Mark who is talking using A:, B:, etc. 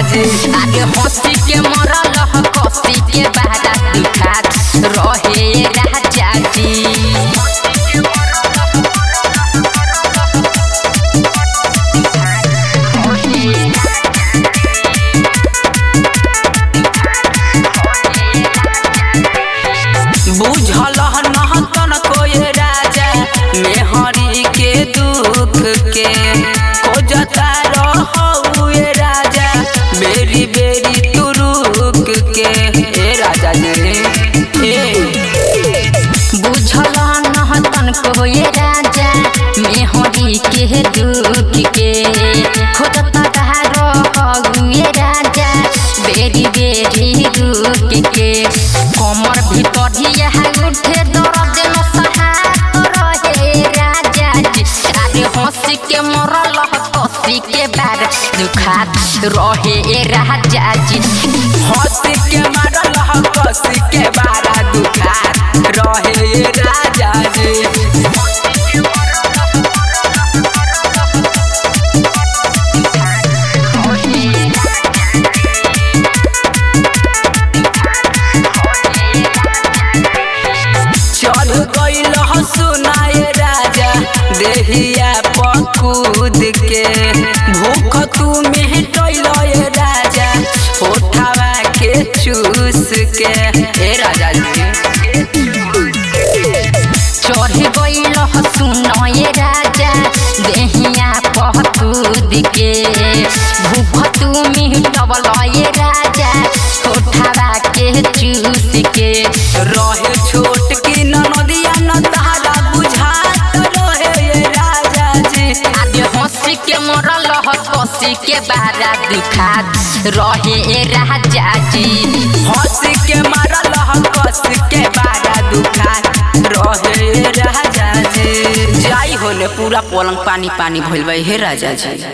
A: जी
B: आगे हंसी के मरल ह कसी के बारा दुखात रहे राजा जी
A: बुझल नहतन कोई राजा मेहरी के दुख के खोजता रहुए राजा बेरी बेरी तू रुक के ए राजा जी ए
B: बुझल नहतन कोई राजा मेहरी के दुख के खोजता रहुए राजा बेरी बेरी रुक के कमर भीतर ही उठे दर्द न सहात रहे राजा जी अरे हंसी के मरल ह कसी के बार दुखात रहे राजा जी
A: हंसी के मारल ह कसी के बारा दुखा रहे राजा जी चढ़ गईल सुनाए राजा देहिया पकूद के भूख तू मेहटल राजा होठावा के चूस के ए राजा जी
B: चढ़ गईल सुनये राजा देहिया पहतूद के भूख तू मिटबल ये राजा कोठावा के चूस के
A: रहे छोट की नदिया न तारा बुझात रहे ये राजा जी
B: आगे हंसी के मरल ह कसी के बारा दुखात रहे राजा जी
A: हंसी के मारल ह कस के बारा दुखा रहे राजा जी जाई होले पूरा पलंग पानी पानी भइल बा हे राजा जी